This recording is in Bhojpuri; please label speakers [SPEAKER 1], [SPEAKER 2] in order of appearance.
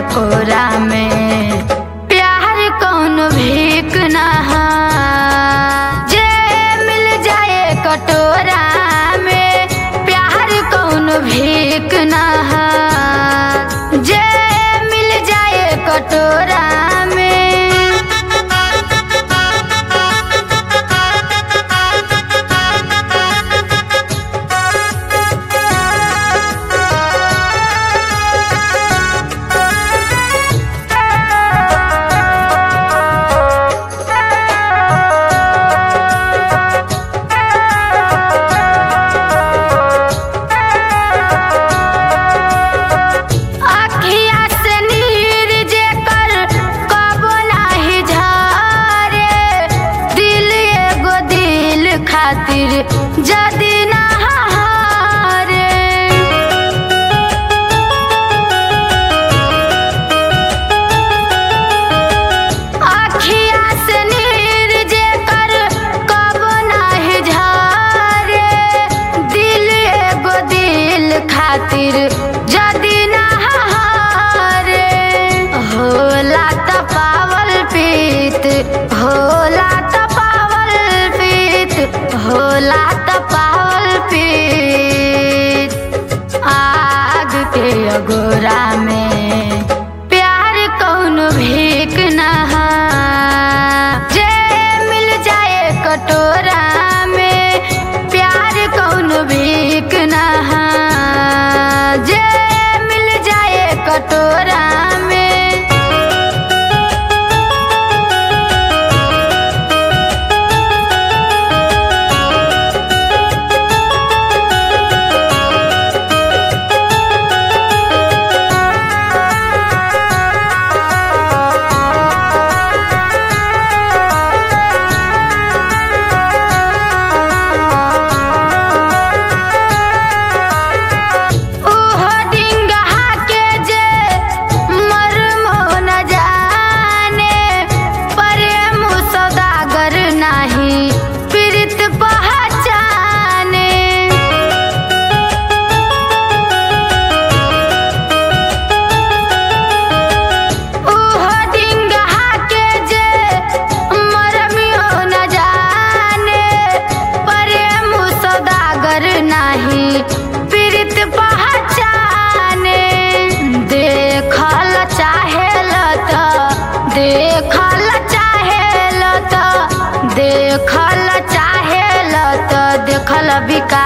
[SPEAKER 1] कोरा में प्यार कौन भीख ना हा। जे मिल जाए कटोरा में प्यार कौन भीख ना हा। जे मिल जाए कटोरा में अखिया से नीर जेकर कबो नाही झरे दिल एगो दिल खातिर जदी ना हारे अखिया से नीर जेकर कबो नाही झरे दिल एगो दिल खातिर जदी ना हारे होला त पावल पीत होला त पावल पीत होला त पावल पीत आग के अगोरा में प्यार कौन भीख ना हा। जे मिल जाए कटोरा में प्यार कौन भीख ना हा। जे मिल जाए कटोरा में ओहो डिंगहा के जे मरमो न जाने प्रेम सौदागर नाही पीड़ित पहचाने ओहो डिंगहा के जे मरमियो न जाने प्रेम सौदागर नाही पीड़ित पहचाने देखल चाहेल त देखल चाहेल त देखल चाहेल त देखल बिका